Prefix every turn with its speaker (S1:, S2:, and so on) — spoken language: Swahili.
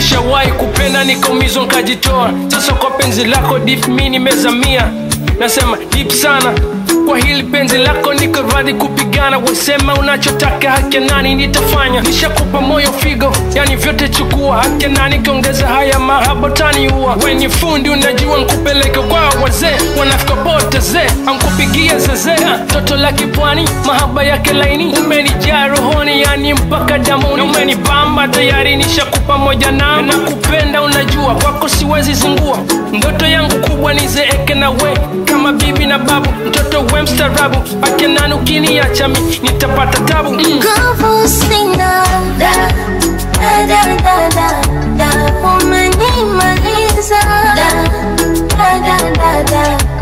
S1: nishawahi kupenda nikaumizwa nkajitoa sasa kwa penzi lako dip mi nimezamia nasema dip sana kwa hili penzi lako niko radhi kupigana wesema unachotaka haki ya nani nitafanya nishakupa moyo figo yani vyote chukua haki ya nani kiongeza haya mahaba taniua wenye fundi unajua nkupeleke kwa wazee wanafika pote zee ankupigia zezea toto la kipwani mahaba yake laini umenijaa rohoni yani mpaka damuni umenibamba tayari nishakupa moja nao na kupenda unajua kwako siwezi zingua ndoto yangu kubwa nizeeke na we kama bibi na babu mtoto we mstarabu akenani ukiniacha mi nitapata tabu mm.
S2: Nguvu sina da da da da da da umenimaliza da da da da da